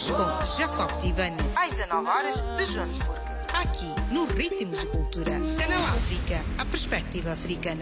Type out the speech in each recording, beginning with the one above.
Horas com Jacob Tivani. Às 19 horas de Joanesburgo. Aqui, no Ritmos de Cultura. Canal África, a perspectiva africana.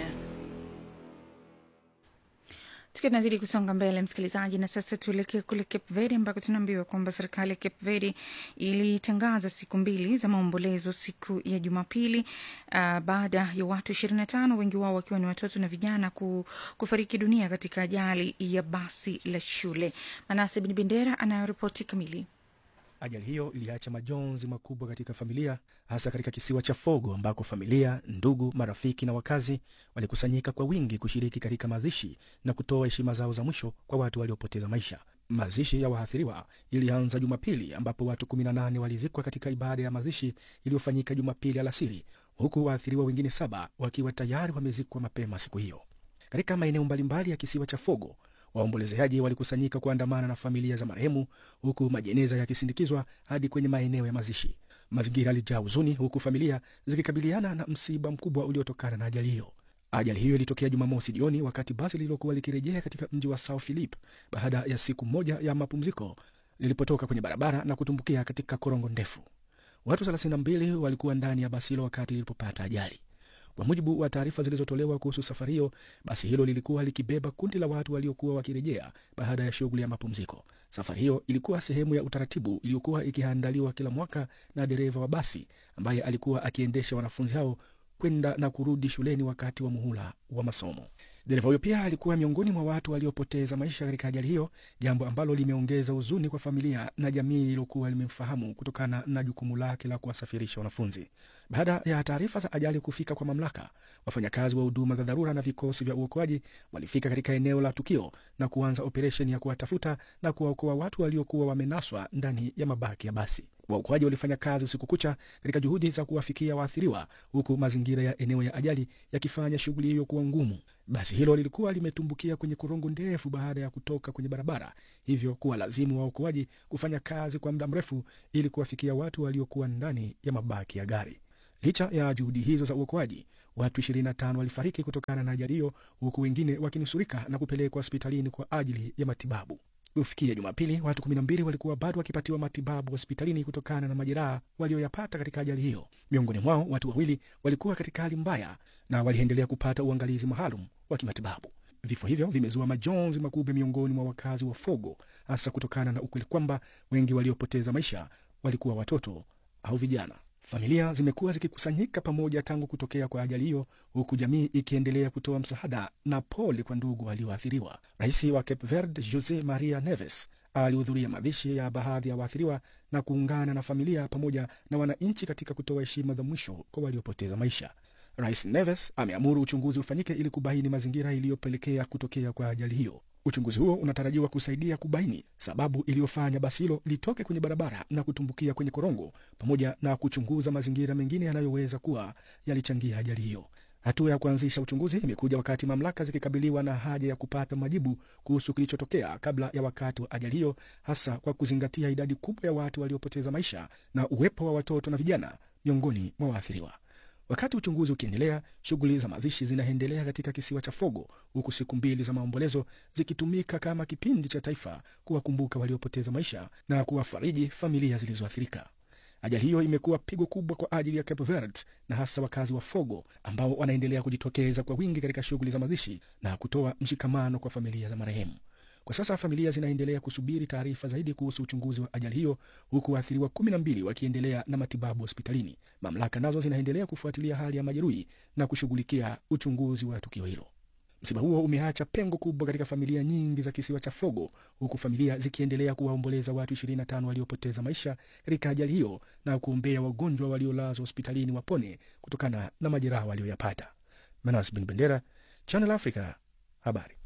tukiwa tunazidi kusonga mbele msikilizaji na sasa tuelekee kule cape verde ambako tunaambiwa kwamba serikali ya cape verde ilitangaza siku mbili za maombolezo siku ya jumapili uh, baada ya watu ishirini na tano wengi wao wakiwa ni watoto na vijana ku, kufariki dunia katika ajali ya basi la shule manase bin bendera anayoripoti kamili Ajali hiyo iliacha majonzi makubwa katika familia, hasa katika kisiwa cha Fogo ambako familia, ndugu, marafiki na wakazi walikusanyika kwa wingi kushiriki katika mazishi na kutoa heshima zao za mwisho kwa watu waliopoteza maisha. Mazishi ya waathiriwa ilianza Jumapili ambapo watu 18 walizikwa katika ibada ya mazishi iliyofanyika Jumapili alasiri, huku waathiriwa wengine saba wakiwa tayari wamezikwa mapema siku hiyo. Katika maeneo mbalimbali ya kisiwa cha Fogo, waombolezaji walikusanyika kuandamana na familia za marehemu huku majeneza yakisindikizwa hadi kwenye maeneo ya mazishi. Mazingira yalijaa huzuni, huku familia zikikabiliana na msiba mkubwa uliotokana na ajali hiyo. Ajali hiyo ilitokea Jumamosi jioni wakati basi lililokuwa likirejea katika mji wa Sao Philip baada ya siku moja ya mapumziko lilipotoka kwenye barabara na kutumbukia katika korongo ndefu. Watu 32 walikuwa ndani ya basi hilo wakati lilipopata ajali. Kwa mujibu wa taarifa zilizotolewa kuhusu safari hiyo, basi hilo lilikuwa likibeba kundi la watu waliokuwa wakirejea baada ya shughuli ya mapumziko. Safari hiyo ilikuwa sehemu ya utaratibu iliyokuwa ikiandaliwa kila mwaka na dereva wa basi ambaye alikuwa akiendesha wanafunzi hao kwenda na kurudi shuleni wakati wa muhula wa masomo. Dereva huyo pia alikuwa miongoni mwa watu waliopoteza maisha katika ajali hiyo, jambo ambalo limeongeza huzuni kwa familia na jamii iliyokuwa limemfahamu kutokana na jukumu lake la kuwasafirisha wanafunzi. Baada ya taarifa za ajali kufika kwa mamlaka, wafanyakazi wa huduma za dharura na vikosi vya uokoaji walifika katika eneo la tukio na kuanza operesheni ya kuwatafuta na kuwaokoa watu waliokuwa wamenaswa ndani ya mabaki ya basi. Waokoaji walifanya kazi usiku kucha katika juhudi za kuwafikia waathiriwa, huku mazingira ya eneo ya ajali yakifanya shughuli hiyo kuwa ngumu. Basi hilo lilikuwa limetumbukia kwenye korongo ndefu baada ya kutoka kwenye barabara, hivyo kuwa lazimu waokoaji kufanya kazi kwa muda mrefu ili kuwafikia watu waliokuwa ndani ya mabaki ya gari. Licha ya juhudi hizo za uokoaji, watu 25 walifariki kutokana na ajali hiyo, huku wengine wakinusurika na kupelekwa hospitalini kwa ajili ya matibabu. Kufikia Jumapili, watu 12 walikuwa bado wakipatiwa matibabu hospitalini kutokana na majeraha walioyapata katika ajali hiyo. Miongoni mwao watu wawili walikuwa katika hali mbaya na waliendelea kupata uangalizi maalum wa kimatibabu. Vifo hivyo vimezua majonzi makubwa miongoni mwa wakazi wa Fogo, hasa kutokana na ukweli kwamba wengi waliopoteza maisha walikuwa watoto au vijana. Familia zimekuwa zikikusanyika pamoja tangu kutokea kwa ajali hiyo, huku jamii ikiendelea kutoa msaada na pole kwa ndugu walioathiriwa. Rais wa Cape Verde Jose Maria Neves alihudhuria mazishi ya baadhi ya waathiriwa na kuungana na familia pamoja na wananchi katika kutoa heshima za mwisho kwa waliopoteza maisha. Rais Neves ameamuru uchunguzi ufanyike ili kubaini mazingira iliyopelekea kutokea kwa ajali hiyo. Uchunguzi huo unatarajiwa kusaidia kubaini sababu iliyofanya basi hilo litoke kwenye barabara na kutumbukia kwenye korongo, pamoja na kuchunguza mazingira mengine yanayoweza kuwa yalichangia ajali hiyo. Hatua ya kuanzisha uchunguzi imekuja wakati mamlaka zikikabiliwa na haja ya kupata majibu kuhusu kilichotokea kabla ya wakati wa ajali hiyo, hasa kwa kuzingatia idadi kubwa ya watu waliopoteza maisha na uwepo wa watoto na vijana miongoni mwa waathiriwa. Wakati uchunguzi ukiendelea, shughuli za mazishi zinaendelea katika kisiwa cha Fogo, huku siku mbili za maombolezo zikitumika kama kipindi cha taifa kuwakumbuka waliopoteza maisha na kuwafariji familia zilizoathirika. Ajali hiyo imekuwa pigo kubwa kwa ajili ya Cape Verde na hasa wakazi wa Fogo ambao wanaendelea kujitokeza kwa wingi katika shughuli za mazishi na kutoa mshikamano kwa familia za marehemu. Kwa sasa familia zinaendelea kusubiri taarifa zaidi kuhusu uchunguzi wa ajali hiyo, huku waathiriwa kumi na mbili wakiendelea na matibabu hospitalini. Mamlaka nazo zinaendelea kufuatilia hali ya majeruhi na kushughulikia uchunguzi wa tukio hilo. Msiba huo umeacha pengo kubwa katika familia nyingi za kisiwa cha Fogo, huku familia zikiendelea kuwaomboleza watu 25 waliopoteza maisha katika ajali hiyo na kuombea wagonjwa waliolazwa hospitalini wapone kutokana na majeraha walioyapata. Manas Bin Bendera, Channel Africa, habari.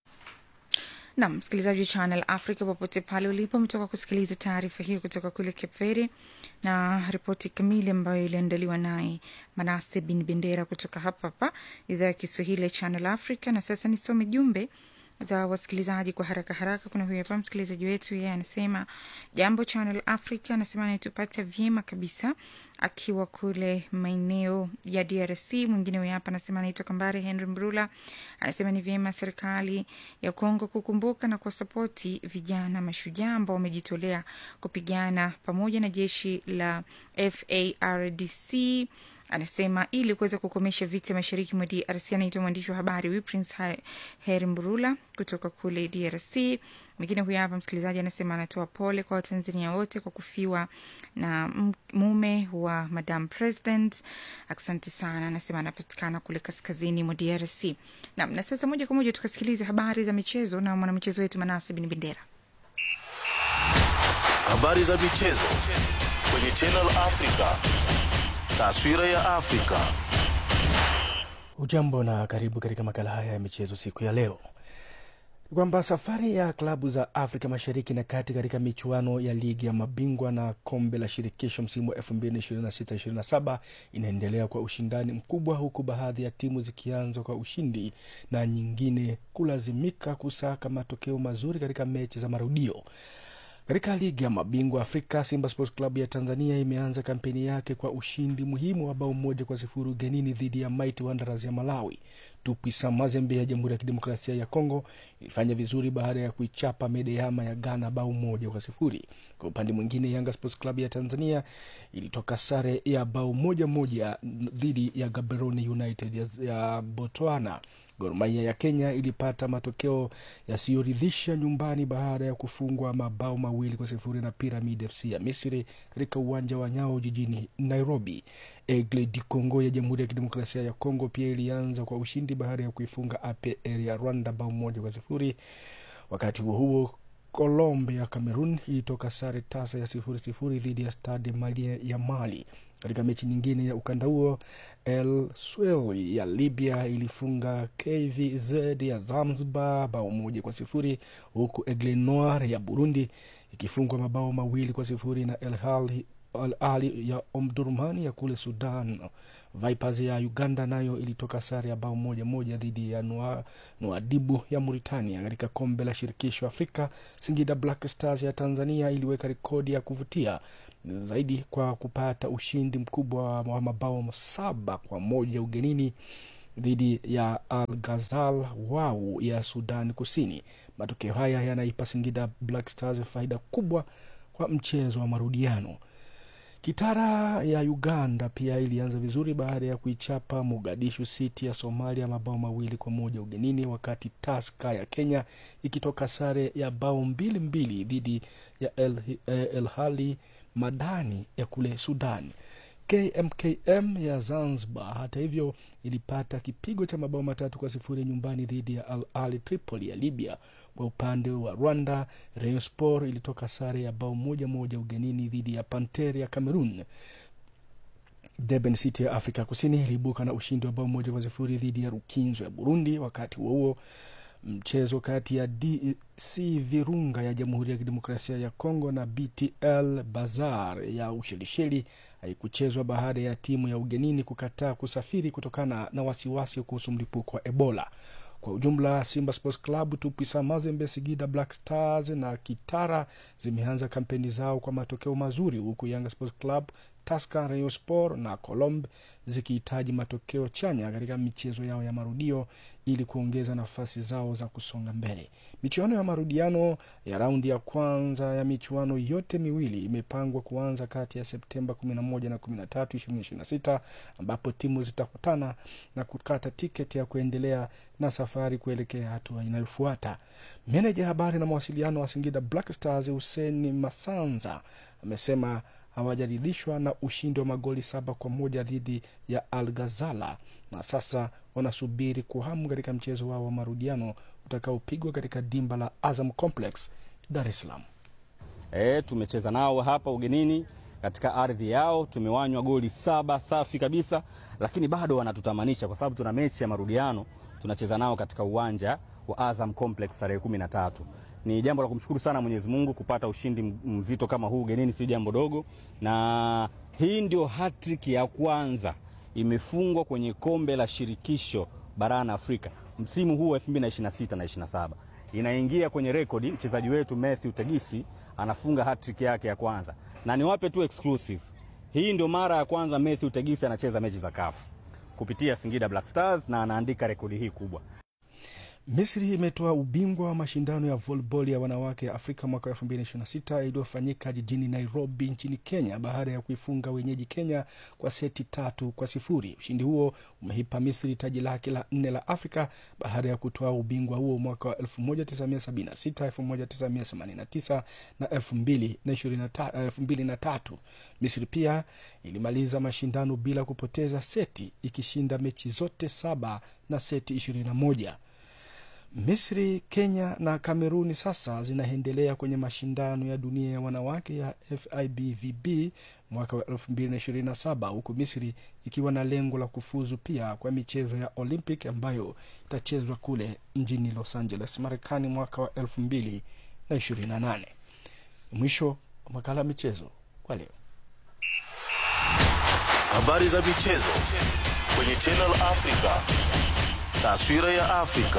nam msikilizaji wa channel africa popote pale ulipo umetoka kusikiliza taarifa hiyo kutoka kule cape verde na ripoti kamili ambayo iliandaliwa naye manase bin bendera kutoka hapa hapa idhaa ya kiswahili ya channel africa na sasa nisome jumbe za wasikilizaji kwa haraka haraka. Kuna huyu hapa msikilizaji wetu, yeye anasema jambo Channel Africa, anasema anatupata vyema kabisa akiwa kule maeneo ya DRC. Mwingine huyu hapa anasema anaitwa Kambare Henry Mbrula, anasema ni vyema serikali ya Kongo kukumbuka na kuwasapoti vijana mashujaa ambao wamejitolea kupigana pamoja na jeshi la FARDC anasema ili kuweza kukomesha vita mashariki mwa DRC. Anaitwa mwandishi wa habari huyu Prince Heri Mburula kutoka kule DRC. Mwingine huyu hapa msikilizaji anasema anatoa pole kwa Watanzania wote kwa kufiwa na mume wa Madam President. Asante sana. Anasema anapatikana kule kaskazini mwa DRC. Nam, na sasa moja kwa moja tukasikilize habari za michezo na mwanamichezo wetu Manase Bin Bendera. Habari za michezo kwenye Channel Africa. Taswira ya Afrika. Ujambo na karibu katika makala haya ya michezo siku ya leo. Kwamba safari ya klabu za Afrika Mashariki na Kati katika michuano ya ligi ya mabingwa na kombe la shirikisho msimu wa 2026/27 inaendelea kwa ushindani mkubwa, huku baadhi ya timu zikianza kwa ushindi na nyingine kulazimika kusaka matokeo mazuri katika mechi za marudio. Katika ligi ya mabingwa Afrika, Simba Sports Club ya Tanzania imeanza kampeni yake kwa ushindi muhimu wa bao moja kwa sifuri ugenini dhidi ya Mighty Wanderers ya Malawi. Tupisa Mazembe ya Jamhuri ya Kidemokrasia ya Kongo ilifanya vizuri baada ya kuichapa Medeama ya Ghana bao moja kwa sifuri. Kwa upande mwingine, Yanga Sports Club ya Tanzania ilitoka sare ya bao moja moja dhidi ya Gaborone United ya, ya Botswana. Gor Mahia ya Kenya ilipata matokeo yasiyoridhisha nyumbani baada ya kufungwa mabao mawili kwa sifuri na Pyramid FC ya Misri katika uwanja wa Nyao jijini Nairobi. Aigle du Congo ya Jamhuri ya Kidemokrasia ya Kongo pia ilianza kwa ushindi baada ya kuifunga APR ya Rwanda bao moja kwa sifuri. Wakati huo huo Colombe ya Cameroon ilitoka sare tasa ya sifuri sifuri dhidi ya Stade Malien ya Mali. Katika mechi nyingine ya ukanda huo, El Swel ya Libya ilifunga KVZ ya Zanzibar bao moja kwa sifuri huku Aigle Noir ya Burundi ikifungwa mabao mawili kwa sifuri na El Ahly Al Ali ya Omdurman ya kule Sudan. Vipers ya Uganda nayo ilitoka sare ya bao moja moja dhidi ya Nuadibu ya Mauritania. Katika kombe la shirikisho Afrika, Singida Black Stars ya Tanzania iliweka rekodi ya kuvutia zaidi kwa kupata ushindi mkubwa wa mabao saba kwa moja ugenini dhidi ya Al Ghazal Wau ya Sudan Kusini. Matokeo haya yanaipa Singida Black Stars faida kubwa kwa mchezo wa marudiano. Kitara ya Uganda pia ilianza vizuri baada ya kuichapa Mogadishu City ya Somalia mabao mawili kwa moja ugenini, wakati Taska ya Kenya ikitoka sare ya bao mbili mbili dhidi ya El, El Hali Madani ya kule Sudan. KMKM ya Zanzibar hata hivyo ilipata kipigo cha mabao matatu kwa sifuri nyumbani dhidi ya Al Ali Tripoli ya Libya. Kwa upande wa Rwanda, Rayon Sport ilitoka sare ya bao moja moja ugenini dhidi ya Panter ya Cameroon. Durban City ya Afrika Kusini iliibuka na ushindi wa bao moja kwa sifuri dhidi ya Rukinzo ya Burundi. Wakati huo huo mchezo kati ya DC Virunga ya Jamhuri ya Kidemokrasia ya Kongo na BTL Bazar ya Ushelisheli haikuchezwa baada ya timu ya ugenini kukataa kusafiri kutokana na wasiwasi kuhusu mlipuko wa Ebola. Kwa ujumla, Simba Sports Club, Tupisa Mazembe, Singida Black Stars na Kitara zimeanza kampeni zao kwa matokeo mazuri, huku Yanga Sports Club, Tusker, Rayon Sport na Colombe zikihitaji matokeo chanya katika michezo yao ya marudio ili kuongeza nafasi zao za kusonga mbele. Michuano ya marudiano ya raundi ya kwanza ya michuano yote miwili imepangwa kuanza kati ya Septemba 11 na 13, 2026 ambapo timu zitakutana na kukata tiketi ya kuendelea na safari kuelekea hatua inayofuata. Meneja habari na mawasiliano wa Singida Black Stars Hussein Masanza amesema hawajaridhishwa na ushindi wa magoli saba kwa moja dhidi ya Al Ghazala na sasa wanasubiri kwa hamu katika mchezo wao wa marudiano utakaopigwa katika dimba la Azam Complex, Dar es Salaam. E, tumecheza nao hapa ugenini katika ardhi yao, tumewanywa goli saba safi kabisa, lakini bado wanatutamanisha kwa sababu tuna mechi ya marudiano tunacheza nao katika uwanja wa Azam Complex tarehe kumi na tatu. Ni jambo la kumshukuru sana Mwenyezi Mungu kupata ushindi mzito kama huu ugenini, si jambo dogo, na hii ndio hattrick ya kwanza imefungwa kwenye kombe la shirikisho barani Afrika msimu huu wa 2026 na 27 inaingia kwenye rekodi. Mchezaji wetu Matthew Tegisi anafunga hat-trick yake ya kwanza, na niwape tu exclusive, hii ndio mara ya kwanza Matthew Tegisi anacheza mechi za CAF kupitia Singida Black Stars na anaandika rekodi hii kubwa. Misri imetoa ubingwa wa mashindano ya volleyball ya wanawake ya Afrika mwaka 2026 iliyofanyika jijini Nairobi nchini Kenya baada ya kuifunga wenyeji Kenya kwa seti tatu kwa sifuri. Ushindi huo umeipa Misri taji lake la nne la Afrika baada ya kutoa ubingwa huo mwaka wa 1976, 1989 na 2023. Misri pia ilimaliza mashindano bila kupoteza seti ikishinda mechi zote saba na seti 21. Misri, Kenya na Kameruni sasa zinaendelea kwenye mashindano ya dunia ya wanawake ya FIBVB mwaka wa 2027 huku Misri ikiwa na lengo la kufuzu pia kwa michezo ya Olympic ambayo itachezwa kule mjini Los Angeles, Marekani mwaka wa 2028. Mwisho wa makala ya michezo kwa leo. Habari za michezo kwenye Channel Africa. Taswira ya Afrika.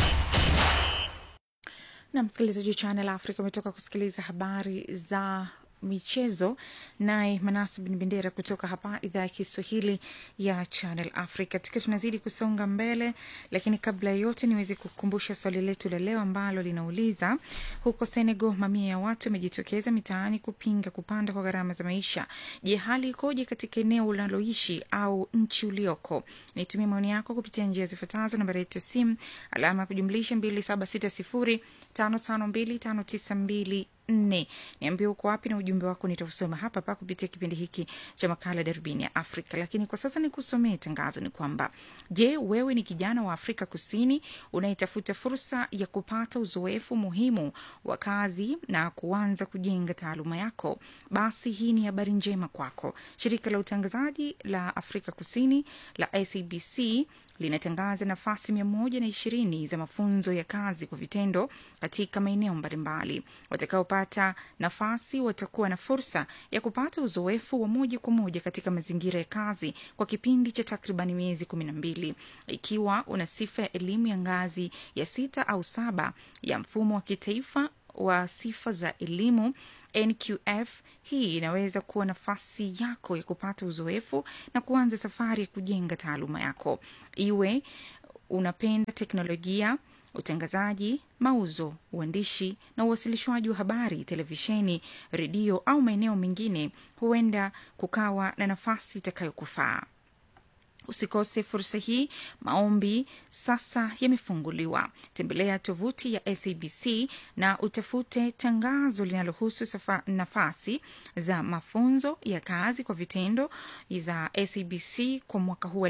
na msikilizaji wa Channel Africa umetoka kusikiliza habari za michezo naye Manasi Bin Bendera kutoka hapa idhaa ya Kiswahili ya Channel Africa. Tukiwa tunazidi kusonga mbele, lakini kabla ya yote niweze kukumbusha swali letu la leo ambalo linauliza huko Senegal, mamia ya watu wamejitokeza mitaani kupinga kupanda kwa gharama za maisha. Je, hali ikoje katika eneo unaloishi au nchi ulioko? Nitumie maoni yako kupitia njia zifuatazo: nambari yetu ya simu alama ya kujumlisha mbili saba sita sifuri tano tano mbili tano tisa mbili nne. Niambie uko wapi na ujumbe wako nitausoma hapa hapa kupitia kipindi hiki cha makala Darubini ya Afrika. Lakini kwa sasa nikusomee tangazo, ni kwamba je, wewe ni kijana wa Afrika Kusini unayetafuta fursa ya kupata uzoefu muhimu wa kazi na kuanza kujenga taaluma yako? Basi hii ni habari njema kwako. Shirika la utangazaji la Afrika Kusini la SABC linatangaza nafasi mia moja na ishirini za mafunzo ya kazi kwa vitendo katika maeneo mbalimbali. Watakaopata nafasi watakuwa na fursa ya kupata uzoefu wa moja kwa moja katika mazingira ya kazi kwa kipindi cha takriban miezi kumi na mbili. Ikiwa una sifa ya elimu ya ngazi ya sita au saba ya mfumo wa kitaifa wa sifa za elimu NQF. Hii inaweza kuwa nafasi yako ya kupata uzoefu na kuanza safari ya kujenga taaluma yako, iwe unapenda teknolojia, utangazaji, mauzo, uandishi na uwasilishwaji wa habari, televisheni, redio au maeneo mengine, huenda kukawa na nafasi itakayokufaa. Usikose fursa hii. Maombi sasa yamefunguliwa. Tembelea tovuti ya SABC na utafute tangazo linalohusu nafasi za mafunzo ya kazi kwa vitendo za SABC kwa mwaka huu wa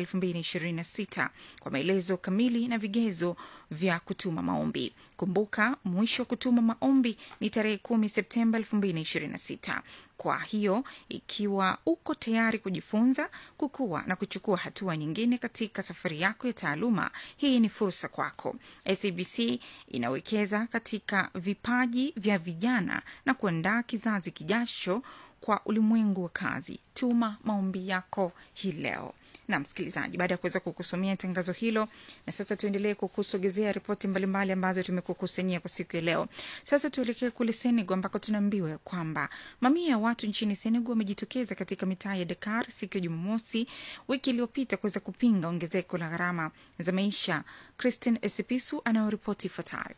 2026 kwa maelezo kamili na vigezo vya kutuma maombi. Kumbuka, mwisho wa kutuma maombi ni tarehe 10 Septemba 2026. Kwa hiyo ikiwa uko tayari kujifunza, kukua na kuchukua hatua nyingine katika safari yako ya taaluma, hii ni fursa kwako. SABC inawekeza katika vipaji vya vijana na kuandaa kizazi kijacho kwa ulimwengu wa kazi. Tuma maombi yako hii leo na msikilizaji, baada ya kuweza kukusomea tangazo hilo, na sasa tuendelee kukusogezea ripoti mbalimbali ambazo tumekukusanyia kwa siku ya leo. Sasa tuelekee kule Senegal ambako tunaambiwa ya kwamba mamia ya watu nchini Senegal wamejitokeza katika mitaa ya Dakar siku ya Jumamosi wiki iliyopita kuweza kupinga ongezeko la gharama za maisha. Christine Esipisu anayoripoti ifuatayo.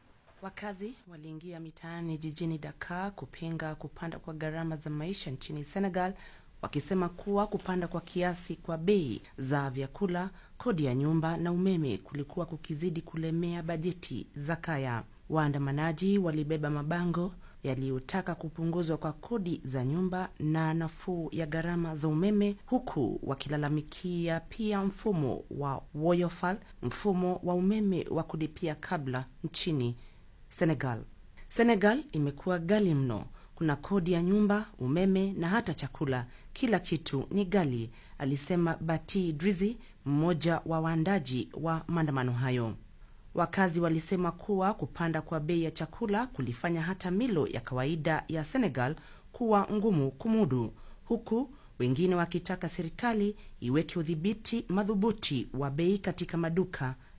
Wakazi waliingia mitaani jijini Dakar kupinga kupanda kwa gharama za maisha nchini Senegal wakisema kuwa kupanda kwa kiasi kwa bei za vyakula, kodi ya nyumba na umeme kulikuwa kukizidi kulemea bajeti za kaya. Waandamanaji walibeba mabango yaliyotaka kupunguzwa kwa kodi za nyumba na nafuu ya gharama za umeme, huku wakilalamikia pia mfumo wa Woyofal, mfumo wa umeme wa kulipia kabla nchini Senegal. Senegal imekuwa ghali mno. Kuna kodi ya nyumba, umeme na hata chakula. Kila kitu ni ghali, alisema Bati Drizi, mmoja wa waandaji wa maandamano hayo. Wakazi walisema kuwa kupanda kwa bei ya chakula kulifanya hata milo ya kawaida ya Senegal kuwa ngumu kumudu, huku wengine wakitaka serikali iweke udhibiti madhubuti wa bei katika maduka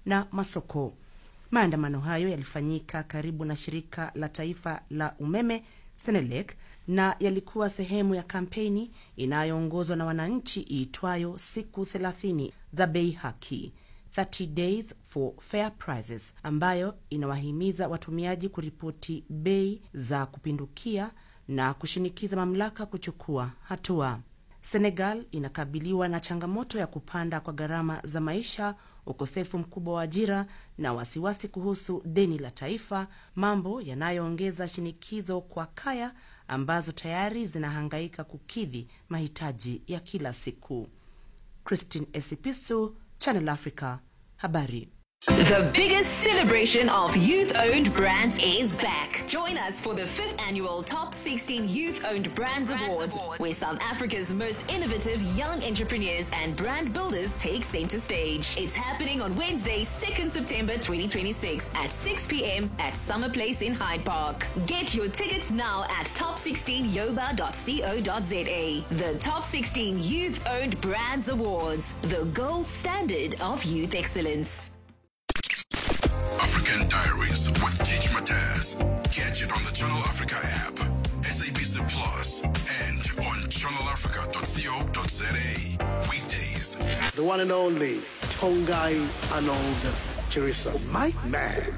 na masoko. Maandamano hayo yalifanyika karibu na shirika la taifa la umeme Senelec na yalikuwa sehemu ya kampeni inayoongozwa na wananchi iitwayo siku 30 za bei haki 30 days for fair prices, ambayo inawahimiza watumiaji kuripoti bei za kupindukia na kushinikiza mamlaka kuchukua hatua. Senegal inakabiliwa na changamoto ya kupanda kwa gharama za maisha, ukosefu mkubwa wa ajira na wasiwasi kuhusu deni la taifa, mambo yanayoongeza shinikizo kwa kaya ambazo tayari zinahangaika kukidhi mahitaji ya kila siku. Christine Esipisu, Channel Africa, habari. The biggest celebration of youth owned brands is back. Join us for the fifth annual Top 16 Youth Owned Brands, Awards, where South Africa's most innovative young entrepreneurs and brand builders take center stage. It's happening on Wednesday, 2nd September 2026 at 6 p.m. at Summer Place in Hyde Park. Get your tickets now at top16yoba.co.za. The Top 16 Youth Owned Brands Awards, the gold standard of youth excellence. African Diaries with Teach Mataz. Catch it on the Channel Africa app, SABC Plus, and on channelafrica.co.za. Weekdays. The one and only Tongai Arnold Chirisa. My man.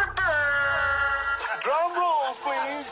Drum roll, please.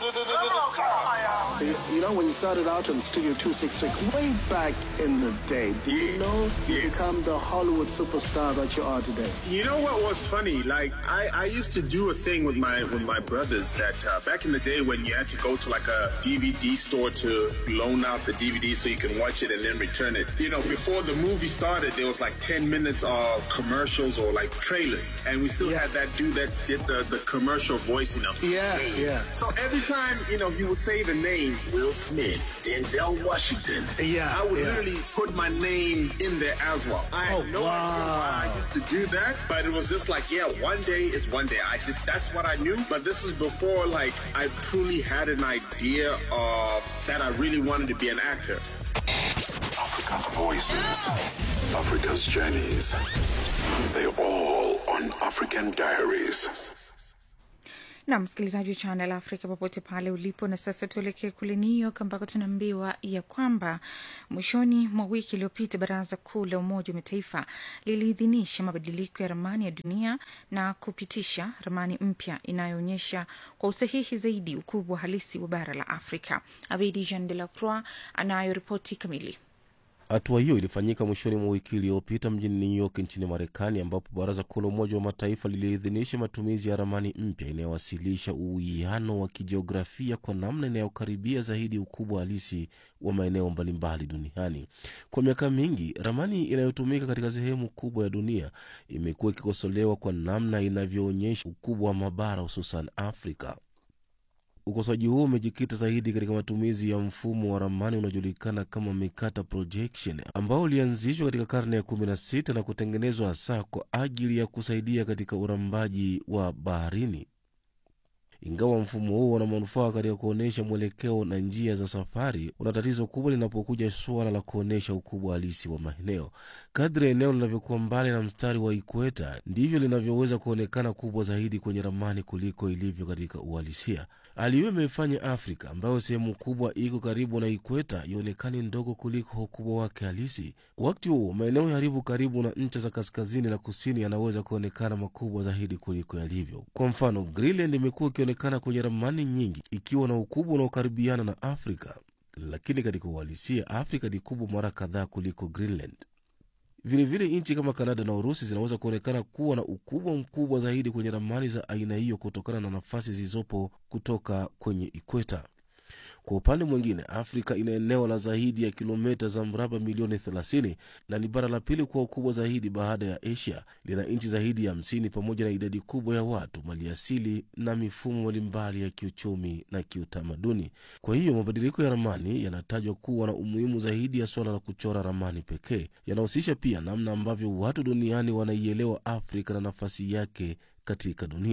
You, you know, when you started out on Studio 266, way back in the day, do you know you become the Hollywood superstar that you are today? You know what was funny? Like I, I used to do a thing with my with my brothers that uh, back in the day when you had to go to like a DVD store to loan out the DVD so you can watch it and then return it. You know, before the movie started, there was like ten minutes of commercials or like trailers, and we still had that dude that did the, the commercial voice. You know. Yeah, yeah. So every time you know he would say the name Will Smith, Denzel Washington, Yeah, I would yeah. literally put my name in there as well. I had Oh, no idea why I used to do that, but it was just like, yeah, one day is one day. I just that's what I knew. But this is before like I truly had an idea of that I really wanted to be an actor. Africa's voices, Africa's journeys. They all on African Diaries. na msikilizaji wa Channel Africa popote pale ulipo. Na sasa tuelekee kule New York ambako tunaambiwa ya kwamba mwishoni mwa wiki iliyopita Baraza Kuu la Umoja wa Mataifa liliidhinisha mabadiliko ya ramani ya dunia na kupitisha ramani mpya inayoonyesha kwa usahihi zaidi ukubwa halisi wa bara la Afrika. Abedi Jean de la Croix anayo ripoti kamili. Hatua hiyo ilifanyika mwishoni mwa wiki iliyopita mjini New York nchini Marekani, ambapo baraza kuu la Umoja wa Mataifa liliidhinisha matumizi ya ramani mpya inayowasilisha uwiano wa kijiografia kwa namna inayokaribia zaidi ukubwa halisi wa maeneo mbalimbali duniani. Kwa miaka mingi, ramani inayotumika katika sehemu kubwa ya dunia imekuwa ikikosolewa kwa namna inavyoonyesha ukubwa wa mabara, hususan Afrika. Ukosoaji huo umejikita zaidi katika matumizi ya mfumo wa ramani unaojulikana kama Mercator projection ambao ulianzishwa katika karne ya 16 na kutengenezwa hasa kwa ajili ya kusaidia katika urambaji wa baharini. Ingawa mfumo huo una manufaa katika kuonyesha mwelekeo na njia za safari, una tatizo kubwa linapokuja suala la kuonyesha ukubwa halisi wa maeneo. Kadri eneo linavyokuwa mbali na mstari wa ikweta, ndivyo linavyoweza kuonekana kubwa zaidi kwenye ramani kuliko ilivyo katika uhalisia. Hali hiyo imeifanya Afrika ambayo sehemu kubwa iko karibu na ikweta ionekane ndogo kuliko ukubwa wake halisi. Wakati huo maeneo yaliyo karibu na ncha za kaskazini na kusini yanaweza kuonekana makubwa zaidi kuliko yalivyo. Kwa mfano, Greenland imekuwa ikionekana kwenye ramani nyingi ikiwa na ukubwa unaokaribiana na Afrika, lakini katika uhalisia Afrika ni kubwa mara kadhaa kuliko Greenland. Vilevile nchi kama Kanada na Urusi zinaweza kuonekana kuwa na ukubwa mkubwa zaidi kwenye ramani za aina hiyo kutokana na nafasi zilizopo kutoka kwenye ikweta. Kwa upande mwingine, Afrika ina eneo la zaidi ya kilomita za mraba milioni 30 na ni bara la pili kwa ukubwa zaidi baada ya Asia. Lina nchi zaidi ya 50 pamoja na idadi kubwa ya watu, maliasili na mifumo mbalimbali ya kiuchumi na kiutamaduni. Kwa hiyo mabadiliko ya ramani yanatajwa kuwa na umuhimu zaidi ya suala la kuchora ramani pekee. Yanahusisha pia namna ambavyo watu duniani wanaielewa Afrika na nafasi yake katika dunia.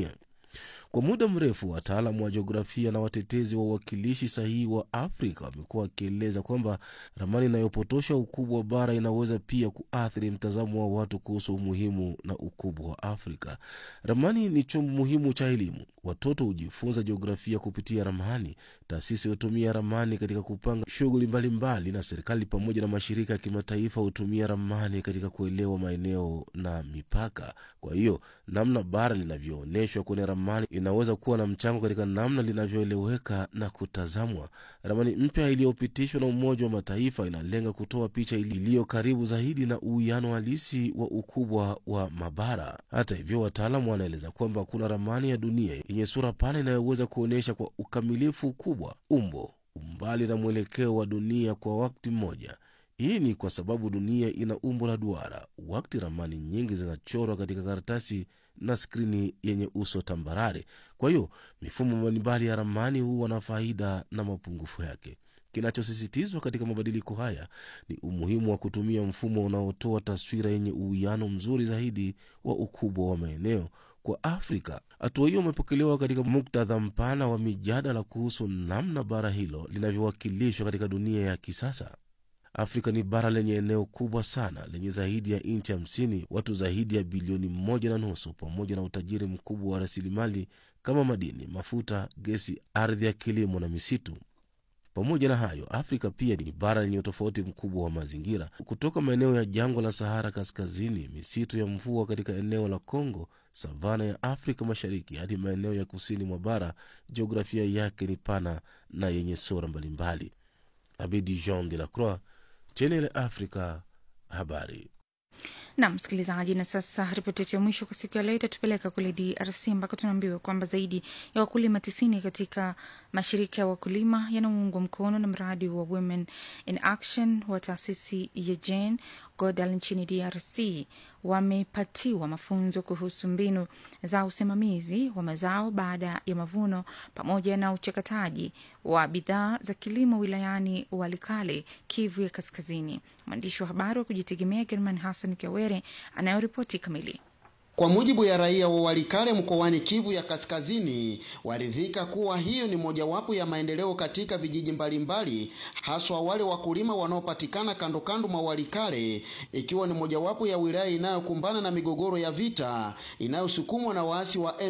Kwa muda mrefu wataalamu wa jiografia na watetezi wa uwakilishi sahihi wa Afrika wamekuwa wakieleza kwamba ramani inayopotosha ukubwa wa bara inaweza pia kuathiri mtazamo wa watu kuhusu umuhimu na ukubwa wa Afrika. Ramani ni chombo muhimu cha elimu. Watoto hujifunza jiografia kupitia ramani. Taasisi hutumia ramani katika kupanga shughuli mbalimbali, na serikali pamoja na mashirika ya kimataifa hutumia ramani katika kuelewa maeneo na mipaka. Kwa hiyo namna bara linavyoonyeshwa kwenye ramani inaweza kuwa na mchango katika namna linavyoeleweka na kutazamwa. Ramani mpya iliyopitishwa na Umoja wa Mataifa inalenga kutoa picha iliyo karibu zaidi na uwiano halisi wa ukubwa wa mabara. Hata hivyo, wataalamu wanaeleza kwamba kuna ramani ya dunia yenye sura pana inayoweza kuonyesha kwa ukamilifu ukubwa, umbo, umbali na mwelekeo wa dunia kwa wakati mmoja. Hii ni kwa sababu dunia ina umbo la duara, wakati ramani nyingi zinachorwa katika karatasi na skrini yenye uso tambarare. Kwa hiyo mifumo mbalimbali ya ramani huwa na faida na mapungufu yake. Kinachosisitizwa katika mabadiliko haya ni umuhimu wa kutumia mfumo unaotoa taswira yenye uwiano mzuri zaidi wa ukubwa wa maeneo kwa Afrika. Hatua hiyo imepokelewa katika muktadha mpana wa mijadala kuhusu namna bara hilo linavyowakilishwa katika dunia ya kisasa. Afrika ni bara lenye eneo kubwa sana lenye zaidi ya nchi hamsini, watu zaidi ya bilioni moja na nusu, pamoja na utajiri mkubwa wa rasilimali kama madini, mafuta, gesi, ardhi ya kilimo na misitu. Pamoja na hayo, Afrika pia ni bara lenye utofauti mkubwa wa mazingira, kutoka maeneo ya jangwa la Sahara kaskazini, misitu ya mvua katika eneo la Kongo, savana ya Afrika Mashariki hadi maeneo ya kusini mwa bara. Jiografia yake ni pana na yenye sura mbalimbali. Abidi Jean de la Croix, Channel Africa, habari na msikilizaji, na sasa ripoti yetu ya mwisho kwa siku ya leo itatupeleka kule DRC ambako tunaambiwa kwamba zaidi ya wakulima tisini katika mashirika ya wakulima yanaoungwa mkono na mradi wa Women in Action wa taasisi ya Jane Goodall nchini DRC wamepatiwa mafunzo kuhusu mbinu za usimamizi wa mazao baada ya mavuno pamoja na uchakataji wa bidhaa za kilimo wilayani Walikale, Kivu ya Kaskazini. Mwandishi wa habari wa kujitegemea German Hassan Kiawere anayoripoti kamili. Kwa mujibu ya raia wa Walikale mkoani Kivu ya Kaskazini, waridhika kuwa hiyo ni mojawapo ya maendeleo katika vijiji mbalimbali, haswa wale wakulima wanaopatikana kando kando mwa Walikale, ikiwa ni mojawapo ya wilaya inayokumbana na migogoro ya vita inayosukumwa na waasi wa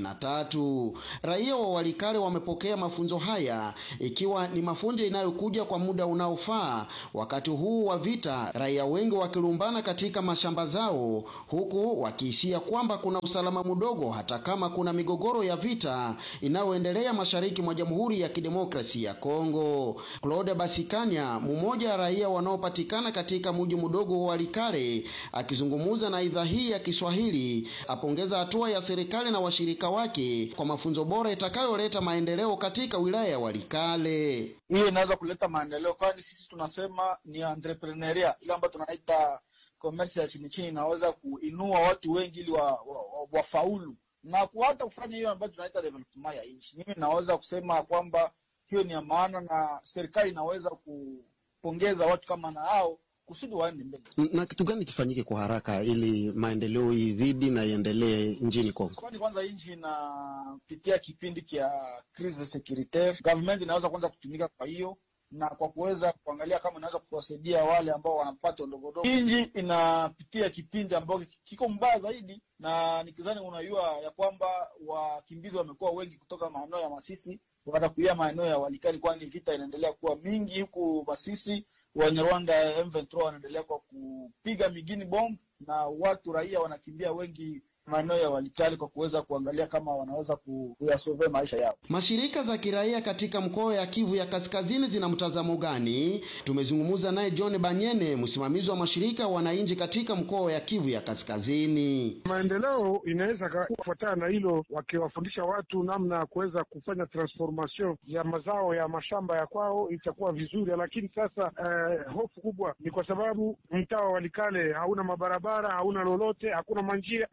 M23. Raia wa Walikale wamepokea mafunzo haya, ikiwa ni mafunzo inayokuja kwa muda unaofaa wakati huu wa vita, raia wengi wakilumbana katika mashamba zao, huku wakihisia kwamba kuna usalama mdogo hata kama kuna migogoro ya vita inayoendelea mashariki mwa Jamhuri ya Kidemokrasia ya Kongo. Claude Basikanya, mmoja wa raia wanaopatikana katika mji mdogo wa Walikale, akizungumza na idhaa hii ya Kiswahili, apongeza hatua ya serikali na washirika wake kwa mafunzo bora itakayoleta maendeleo katika wilaya ya Walikale. Hiyo inaweza kuleta maendeleo, kwani sisi tunasema ni entrepreneuria ile ambayo tunaita komersi ya chini chini inaweza kuinua watu wengi ili wafaulu wa, wa, wa na hata kufanya hiyo ambayo tunaita development ya nchi. Mimi naweza kusema kwamba hiyo ni ya maana na serikali inaweza kupongeza watu kama na hao kusudi waende mbele. Na kitu gani kifanyike kwa haraka ili maendeleo izidi na iendelee nchini Kongo? Kwani kwanza nchi inapitia kipindi cha crise securitaire, government inaweza kwanza kutumika kwa hiyo na kwa kuweza kuangalia kama inaweza kuwasaidia wale ambao wanapata ndogondogo. Nchi inapitia kipindi ambacho kiko mbaya zaidi, na nikizani unajua ya kwamba wakimbizi wamekuwa wengi kutoka maeneo ya Masisi watakuia maeneo ya Walikali, kwani vita inaendelea kuwa mingi huku Masisi. Wanyarwanda M23 wanaendelea kwa kupiga migini bomb na watu raia wanakimbia wengi maeneo ya Walikali kwa kuweza kuangalia kama wanaweza kuyasove maisha yao. Mashirika za kiraia katika mkoa ya Kivu ya Kaskazini zina mtazamo gani? Tumezungumza naye John Banyene, msimamizi wa mashirika ya wananchi katika mkoa ya Kivu ya Kaskazini. Maendeleo inaweza kufuatana na hilo, wakiwafundisha watu namna ya kuweza kufanya transformation ya mazao ya mashamba ya kwao, itakuwa vizuri. Lakini sasa eh, hofu kubwa ni kwa sababu mtaa wa Walikale hauna mabarabara, hauna lolote, hakuna manjia eh, hata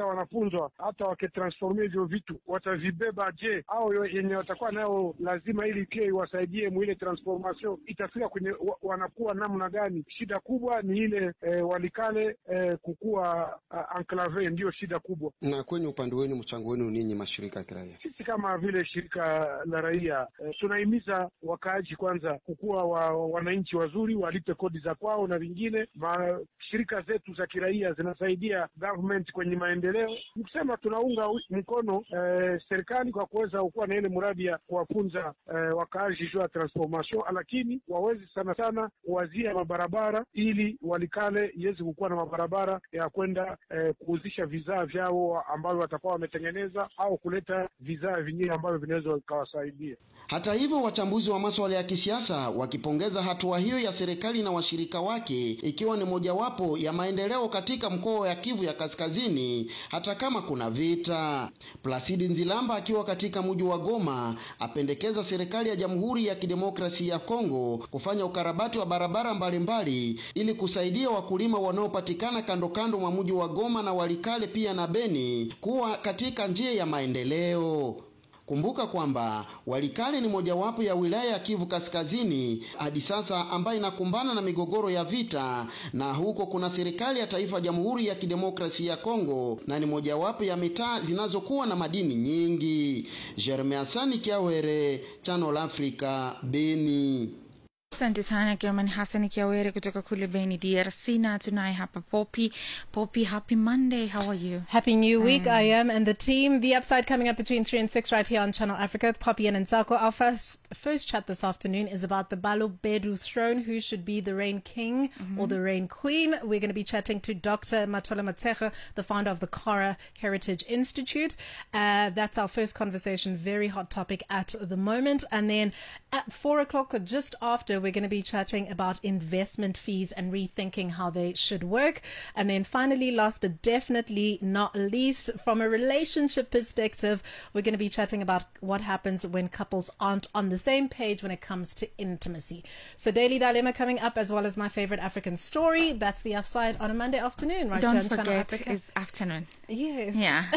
hata wanafunzwa hata wakitransformia hivyo vitu watavibeba je au yenye watakuwa nayo lazima ili pia iwasaidie mwile transformation itafika kwenye wa, wanakuwa namna gani shida kubwa ni ile eh, walikale eh, kukuwa uh, enclave ndiyo shida kubwa Na kwenye upande wenu, mchango wenu ninyi mashirika ya kiraia? sisi kama vile shirika la raia eh, tunahimiza wakaaji kwanza kukuwa wa, wananchi wazuri walipe kodi za kwao na vingine ma, shirika zetu za kiraia zinasaidia government kwenye maendeleo ni kusema tunaunga wi- mkono eh, serikali kwa kuweza kuwa na ile mradi ya kuwafunza eh, wakaaji juu ya transformation lakini wawezi sana sana kuwazia mabarabara ili walikale iweze kukuwa na mabarabara ya kwenda eh, kuuzisha vizaa vyao ambavyo watakuwa wametengeneza au kuleta vizaa vingine ambavyo vinaweza vikawasaidia Hata hivyo, wachambuzi wa masuala ya kisiasa wakipongeza hatua hiyo ya serikali na washirika wake, ikiwa ni mojawapo ya maendeleo katika mkoa ya Kivu ya Kaskazini, hata kama kuna vita. Plasidi Nzilamba akiwa katika mji wa Goma apendekeza serikali ya Jamhuri ya Kidemokrasia ya Kongo kufanya ukarabati wa barabara mbalimbali ili kusaidia wakulima wanaopatikana kando kando mwa mji wa Goma na Walikale pia na Beni kuwa katika njia ya maendeleo. Kumbuka kwamba Walikale ni mojawapo ya wilaya ya Kivu Kaskazini hadi sasa ambayo inakumbana na migogoro ya vita, na huko kuna serikali ya taifa Jamhuri ya Kidemokrasia ya Kongo, na ni mojawapo ya mitaa zinazokuwa na madini nyingi. Jeremy Asani Kiawere, Channel Africa, Beni. Asante sana German Hassan Kiawere kutoka kule Beni, DRC, na tunaye hapa Poppy. Poppy, happy Monday. How are you? Happy New Week, Mm. I am, and the team. The upside coming up between 3 and 6 right here on Channel Africa with Poppy and Nsako. Our first, first chat this afternoon is about the Balobedu throne, who should be the reign king or the reign queen. We're going to be chatting to Dr. Matola Matsecha, the founder of the Kara Heritage Institute. Uh, that's our first conversation, very hot topic at the moment. And then at 4 o'clock, or just after, we're going to be chatting about investment fees and rethinking how they should work. And then finally, last but definitely not least, from a relationship perspective, we're going to be chatting about what happens when couples aren't on the same page when it comes to intimacy. So, Daily Dilemma coming up, as well as my favorite African story. That's the upside on a Monday afternoon, right? here Don't on Channel forget, Africa. it's afternoon. Yes. Yeah.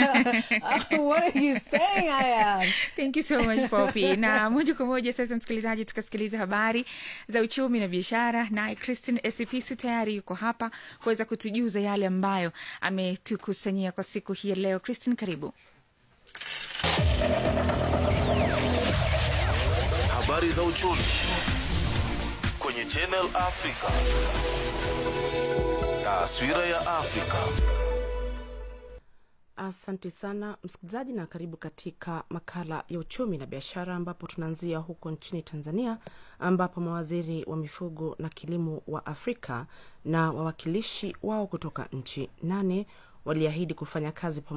Oh, what are you saying I am? Thank you so much Poppy. Na moja kwa moja sasa, msikilizaji, tukasikiliza habari za uchumi na biashara, naye Christine Esipisu tayari yuko hapa kuweza kutujuza yale ambayo ametukusanyia kwa siku hii ya leo. Christine, karibu. Habari za uchumi kwenye Channel Africa. Taswira ya Afrika. Asante sana msikilizaji, na karibu katika makala ya uchumi na biashara, ambapo tunaanzia huko nchini Tanzania, ambapo mawaziri wa mifugo na kilimo wa Afrika na wawakilishi wao kutoka nchi nane waliahidi kufanya kazi pamoja